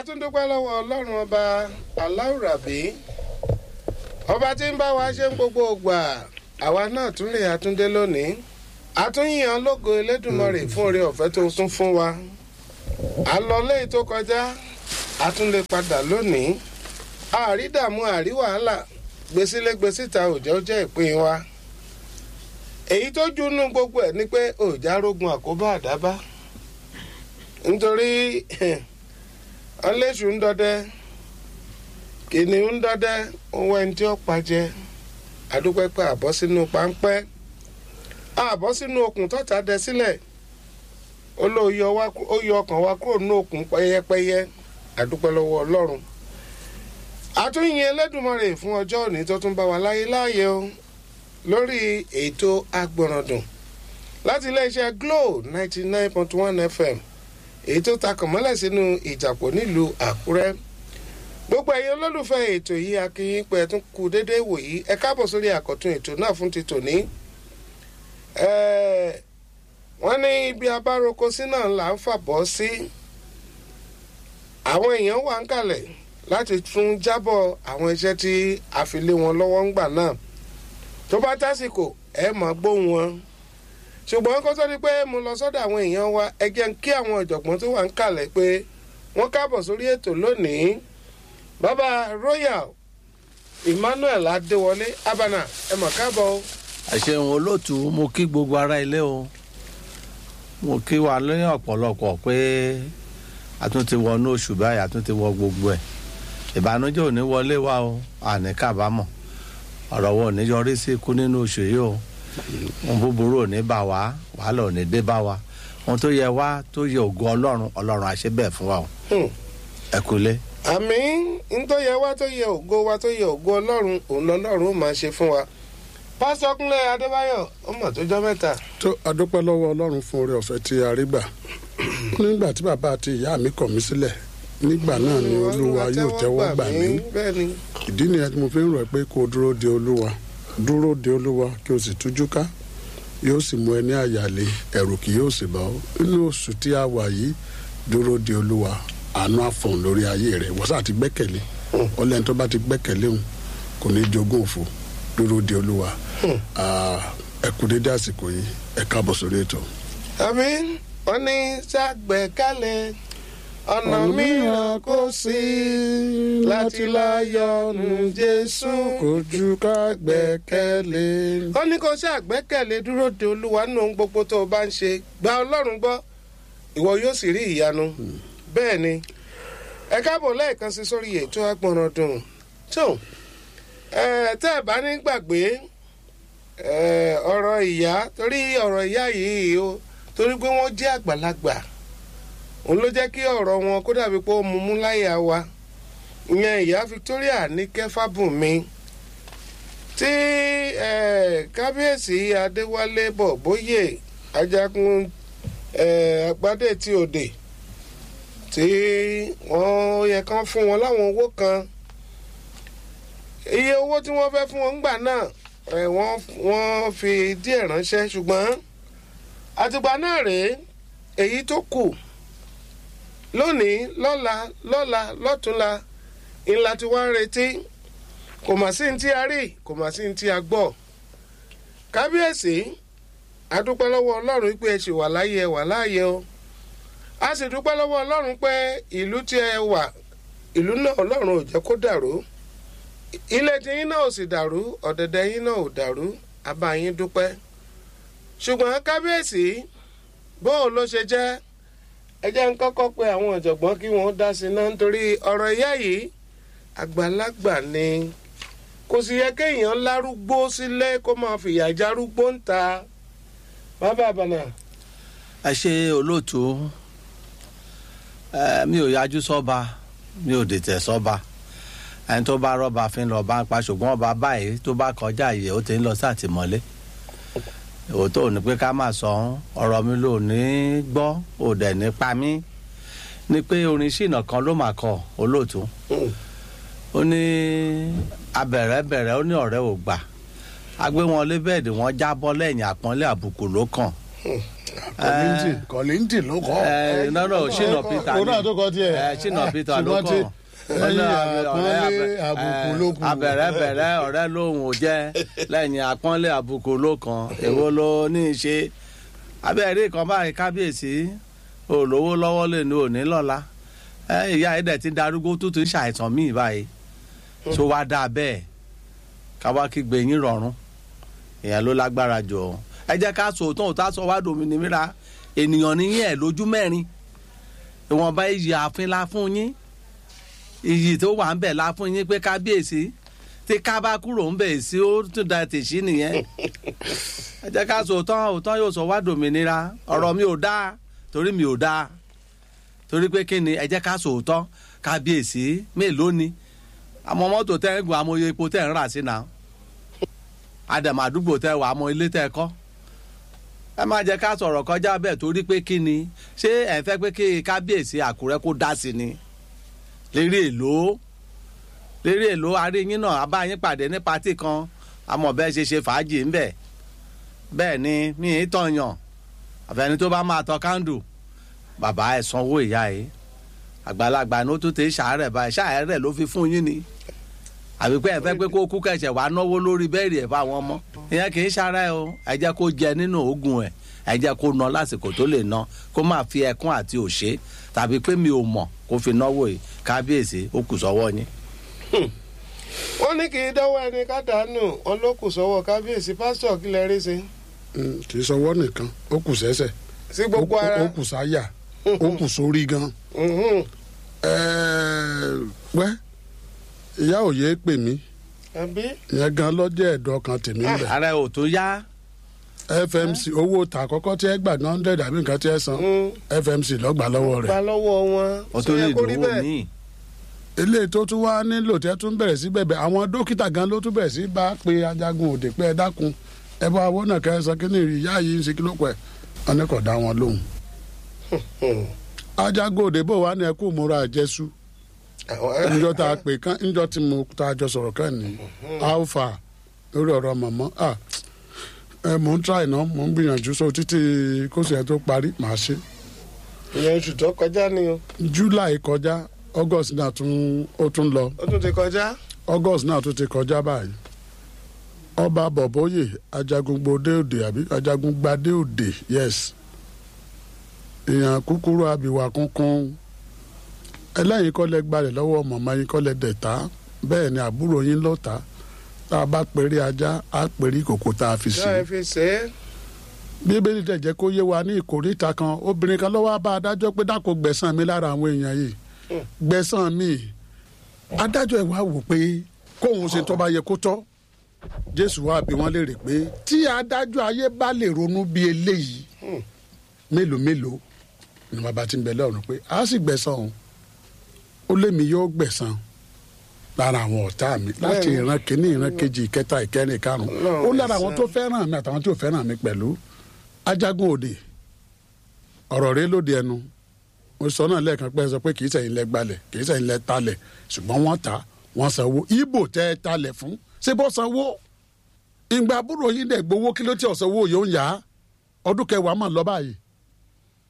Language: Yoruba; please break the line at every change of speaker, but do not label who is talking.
tún dúpẹ́ lọ́wọ́ ọlọ́run ọba aláwùrábí ọba tí ń bá wa ṣe ń gbogbo ògbà àwa náà tún lè àtúndé lónìí àtúnyàn lógo elédùnmọ̀rè fún oore ọ̀fẹ́ tó tún fún wa àlọ́lé tó kọjá àtúnlé padà lónìí àrídààmú àrí wàhálà gbèsílẹ̀ gbèsíta òjò jẹ́ ìpín wa èyí tó júnú gbogbo ẹ̀ ni pé òjá rógun àkóbá àdábá nítorí ọlẹ́sù ń dọdẹ kìnìún ń dọdẹ ohun ẹni tí ó pàjẹ adúpẹ́ pé àbọ̀ sínú páńpẹ́ àbọ̀ sínú okùn tọ́ta dẹ sílẹ̀ ó ló yọ ọkàn wa kúrò nínú okùn pẹ́yẹpẹ́yẹ adúpẹ́ lọ́wọ́ ọlọ́run àtúnyìn ẹlẹ́dùnmọ́rè fún ọjọ́ òní tó tún bá wa láyé láàyè o lórí ètò agbọ̀ràndùn láti iléeṣẹ́ glo ninety nine point one fm èyí tó takàn mọ́lẹ̀ sínú ìjàpọ̀ nílùú àkúrẹ́ gbogbo ẹ̀yin olólùfẹ́ ètò yìí akínyìn pé ẹ tún kú déédéé wò yìí ẹ káàbọ̀ sórí àkọ́tún ètò náà fún ti tòní. wọ́n ní ibi abároko sí náà là ń fàbọ̀ sí àwọn èèyàn wà ń kalẹ̀ láti tún jábọ̀ àwọn iṣẹ́ tí a fi lé wọn lọ́wọ́ ńgbà náà tó bá tásìkò ẹ máa gbóhùn wọn ṣùgbọ́n kó tó di pé mo lọ sọ́dọ̀ àwọn èèyàn wa ẹ jẹ́ ń kí àwọn ọ̀jọ̀gbọ́n tó wà ń kalẹ̀ pé wọ́n káàbọ̀ sórí ètò lónìí bàbá royal emmanuel adéwọlé abana ẹ mọ̀ káàbọ̀ o.
àṣehùn olóòtú mo kí gbogbo ara ilé o mo kí wa lẹ́yìn ọ̀pọ̀lọpọ̀ pé a tún ti wọnú oṣù báyìí a tún ti wọ gbogbo ẹ̀ ìbànújẹ́ ò ní wọlé wa o àní kábàámọ̀ ọ̀rọ̀ wo ò ní yọrí sí ikú nínú oṣù yìí o ohun búburú ò ní bá wa wàhálà ò ní dé bá wa ohun tó yẹ wá tó yẹ ògo ọlọ́run ọlọ́run àṣẹ bẹ́ẹ̀ fún wa o ẹ kúlé.
àmì ń tó yẹ wá tó yẹ ògo wa tó yẹ ògo ọlọ́run òun lọ́lọ́run ó máa ṣe fún wa pásítọ̀ kúnlẹ̀ adébáyọ̀ ó mọ̀ tó jọ́ mẹ́ta.
tó adúpẹ́ lọ́wọ́ ọlọ́run fún oore ọ̀fẹ́ tí a rí gbà nígbà tí bàbá àti ìyá mi kọ̀ mí sílẹ̀ nígbà náà ni olúwa yóò tẹ́wọ́ gbà mí ìdí nìyẹn tí mo fi ń rọ̀ pé kó o dúró de olúwa dúró de olúwa kí o sì tújú ká yóò sì mú ẹ ní àyàlé ẹ̀rù kì yóò sì bá ọ nínú oṣù tí a wà yìí dúró de olúwa àánú àfọ̀n lórí ayé rẹ̀ wọ́n sá ti gbẹ́kẹ̀lé ọlẹ́ni tó bá ti gbẹ́kẹ̀lé òun kò ní jogún òfò dúró de olúwa ẹ kú dédé àsìkò yìí ẹ káàbọ̀ sórí ètò.
àmì wọn ní sàgbẹ́kálẹ̀ ọ̀nà mìíràn kò sí láti láyọ̀nù jésù
kò ju ká gbẹ́kẹ̀lé.
ó ní kó ṣàgbẹ́kẹ̀lé dúró de olúwa nínú ohun gbogbo tó o bá ń ṣe gba ọlọ́run gbọ́ ìwọ yóò sì rí ìyanu bẹ́ẹ̀ ni ẹ káàbọ̀ lẹ́ẹ̀kan sí sórí ètò agbọ̀nràn dùn tó tẹ́ ẹ bá ní gbàgbé ọ̀rọ̀ ìyá torí ọ̀rọ̀ ìyá yìí o torí pé wọ́n jẹ́ àgbàlagbà òun ló jẹ́ kí ọ̀rọ̀ wọn kó dàbí pé ó mú mú láyà wa ìyẹn ìyá Victoria ní kẹfàbùnmi tí kábíyèsí Adéwálé Bọ̀bóyè ajagun agbádé tí òde tí wọ́n yẹ kán fún wọn láwọn owó kan iye owó tí wọ́n fẹ́ fún wọn gbà náà wọ́n fi díẹ̀ ránṣẹ́ ṣùgbọ́n àtìgbà náà rèé èyí tó kù lónìí lọ́la lọ́la lọ́túnla ńlá tí wọ́n ń retí kò mà sí ní tí a rí kò mà sí ní tí a gbọ́ kábíyèsí adúpẹ́ lọ́wọ́ ọlọ́run pé ẹ ṣì wà láyé ẹ wà láàyè o a sì dúpẹ́ lọ́wọ́ ọlọ́run pé ìlú tí ẹ wà ìlú náà ọlọ́run ò jẹ́ kó dàrú ilé tí yín náà ò sì dàrú ọ̀dẹ̀dẹ̀ yín náà ò dàrú a bá yín dúpẹ́ ṣùgbọ́n kábíyèsí bóun ló ṣe jẹ́ ẹ jẹ́ ń kọ́kọ́ pé àwọn ọ̀jọ̀gbọ́n kí wọ́n dá sí náà nítorí ọ̀rọ̀ ìyá yìí àgbàlagbà ni kò sì yẹ kéèyàn lárúgbó sílé kó máa fìyà járúgbó ń ta bàbá àbànà.
ẹ ṣe olóòtú mi ò yájú sọ́ba mi ò dètè sọ́ba ẹni tó bá rọ́ba fi ń lọ bá ń pa ṣùgbọ́n ọba báyìí tó bá kọjá yìí ó ti ń lọ sátìmọ́lé òótọ́ ò ní pé ká máa sọ ọ́n ọ̀rọ̀ mi ló ní gbọ́ ò dẹ̀ ní pa mí ni pé orin ṣìnà kan ló máa kọ olóòtú ó ní abẹ̀rẹ̀ bẹ̀rẹ̀ ó ní ọ̀rẹ́ ò gbà agbé wọn lé bẹ́ẹ̀dì wọn jábọ́ lẹ́yìn àpọ́nlé àbùkù ló kàn
kọ́lìntì kọ́lìntì ló kọ́
ẹ nọ́nà ṣìnà peter
òun náà tó kọ tiẹ̀
ẹ ṣìnà peter ló
ṣùgbọ́n tí
kàn
lẹ́yìn àpọ́nlé àbùkù ló kù
abẹ̀rẹ̀bẹ̀rẹ̀ ọ̀rẹ́ lòun ò jẹ́ lẹ́yìn àpọ́nlé àbùkù ló kàn èwo ló ní í ṣe abẹ́rẹ́ kan báyìí kábíyèsí olówó lọ́wọ́ lè ní òní lọ́la ẹ ìyá ẹ̀dẹ̀ ti darúgbó tó ti ṣàìsàn míì báyìí tó wá dáa bẹ́ẹ̀ káwá kí gbẹ̀yìn rọrùn ìyẹn ló lágbára jù ọ́ ẹ jẹ́ ká sọ òótọ́ òótọ́ sọ wá dòmìnira ènìyàn níyìn ẹ̀ lójú mẹ́rin ìwọ̀nba iyì ààfin la fún yín iyì tó wà ń bẹ̀ la fún yín pé kábíyèsí tí ká bá kúrò ń bẹ̀ sí ó tún da tèṣí nìyẹn ẹ jẹ́ ká sọ òótọ́ òótọ́ yóò sọ wá dòmìnira ọ̀rọ̀ mi ò dáa torí mi ò dáa torí pé kí ni ẹ jẹ́ ká sọ òótọ́ kábíyèsí mélòó ni àmọ́ mọ́tò tẹ́ ń gun àmọ́ epo tẹ́ ń rà sí náà àdàmà àdúgbò tẹ́ wà àmọ́ ilé tẹ́ kọ́ ẹ má jẹ́ ká sọ̀rọ̀ kọjá bẹ́ẹ̀ torí pé kí ni ṣé ẹ fẹ́ pé kí kábíyèsí àkúrẹ́ kó dá sí ni lérí èlò lérí èlò aríyín náà abáyín pàdé ní patí kan àmọ́ bẹ́ẹ̀ ṣe ṣe fàájì ńbẹ̀ bẹ́ẹ̀ ni mi ì tọ̀yàn àfẹni tó bá máa tọ kándù bàbá ẹ̀ sanwó ìyá ẹ̀ àgbàlagbà ní ó tún ti ṣàárẹ̀ báyìí ṣàárẹ̀ ló fi fún yín ni àbí pé ẹ fẹ́ pé kó kú kẹ̀ṣẹ̀ wàá náwó lórí bẹ́ẹ̀rì ẹ̀ fáwọn ọmọ ìyẹn kì í ṣara ẹ o ẹ jẹ́ kó jẹ nínú oògùn ẹ̀ ẹ jẹ́ kó ná lásìkò tó lè ná kó má fi ẹkún àti òṣè tàbí pé mi ò mọ̀ kó fi náwó yìí kábíyèsí ó kù sọ́wọ́ yín.
wọ́n ní kì í dánwó ẹni ká dànù wọn ló kù sọ́wọ́ kábíyèsí pásítọ̀ kí lẹ rí sí.
Mm, kì í sọwọ́ nìkan ó kù sẹ́sẹ̀
sí gbogbo
ó-
ara.
ó kù sáyà ó kù sórí gan
Mhm.
Ẹ̀ẹ́, wẹ́ ìyá òye pè mí
àbí
ìyẹn gan lọ́jọ́ ẹ̀dọ́ kan tèmi ń bẹ̀
ara ò tó yá
fmc owó ta àkọ́kọ́ tí ẹ gbà ní hundred àbí nǹkan tí ẹ san
Mm.
fmc lọ́gbà lọ́wọ́
gba
rẹ̀
lọ́wọ́ wọn.
ó tó
Ṣó
lè
yẹ kó rí
dòwó
bẹ́ẹ̀?
míì
eléyìí tó tún wá nílò tí ẹ tún bẹ̀rẹ̀ sí bẹ̀bẹ̀ àwọn dókítà gan ló tún bẹ̀rẹ̀ sí bá pe ajagun òde pé ẹ dákun ẹ bá owó náà kẹ́ ẹ san kí ni ìyá yìí ń ṣe kí ló pẹ́ wọn ní kò dá wọn lóhùn.
Hmm.
ajagun òde bò wá ní ẹ kú múra àjẹsú
Àwọn-
níjọ́ tá a pè kán níjọ́ tí mo tá a jọ sọ̀rọ̀ kán ní alpha lórí ọ̀rọ̀ mọ̀mọ́ ah ẹ mò ń try náà mò ń gbìyànjú so títí kóṣù yẹn tó parí màá ṣe
ìyẹn oṣù tó kọjá ni o
july kọjá august náà tún ó tún lọ
ó tún ti kọjá.
august náà tún ti kọjá báyìí ọba bọ̀bọ́yè ajagungbadé òde àbí ajagungbadé òde yes èèyàn kúkúrú abìwà kunkun ẹlẹ́yìn kọ́lẹ̀ gbalẹ̀ lọ́wọ́ màmá yín kọ́lẹ̀ dẹ̀ta bẹ́ẹ̀ ni àbúrò yín lọ́ta tá a bá pèrè ajá á pèrè ìkòkò tá a fi sí
ṣé ẹ fi ṣe é.
bíbélì tẹ̀ jẹ́ kó yé wa ní ìkórìíta kan obìnrin kan lọ́wọ́ bá adájọ́ pé dákò gbẹ̀san mi lára àwọn èèyàn yìí gbẹ̀san mi adájọ́ ẹ̀ wá wò pé kóun ṣe tó bá yẹ kó tọ́ jésù wá bí wọ́n léèrè pé tí adájọ́ ayé bá lè ronú bí eléyìí mélòó mélòó ni bàbá ti ń bẹ lọ́rùn pé a sì gbẹ̀san òun ó lémi yóò gbẹ̀san lára àwọn ọ̀tá mi láti
Bẹ́ẹ̀ni.
ìran kìíní ìran kejì ìkẹta ìkẹrin ìkarùn
Ọlọ́run
ó lára àwọn
gbẹ̀san.
tó fẹ́ràn mi àtàwọn tí ò fẹ́ràn mi pẹ̀lú ajagun òde ọ̀rọ̀ rẹ lóde ẹnu mo sọ náà lẹ́ẹ̀kan pé ẹ sọ pé kì í sẹ́yìn lẹ gbalẹ̀ kì í sẹ́yìn lẹ talẹ̀ ṣùgbọ́n wọ́n ta wọ́n sanwó ibo tẹ́ ẹ talẹ̀ fún ṣé bọ́ sanwó ìgbà àbúrò yín dẹ̀ gbowó kí ló tí ọ̀sánwó yóò ń yá ọdún kẹwàá mọ̀ lọ báyìí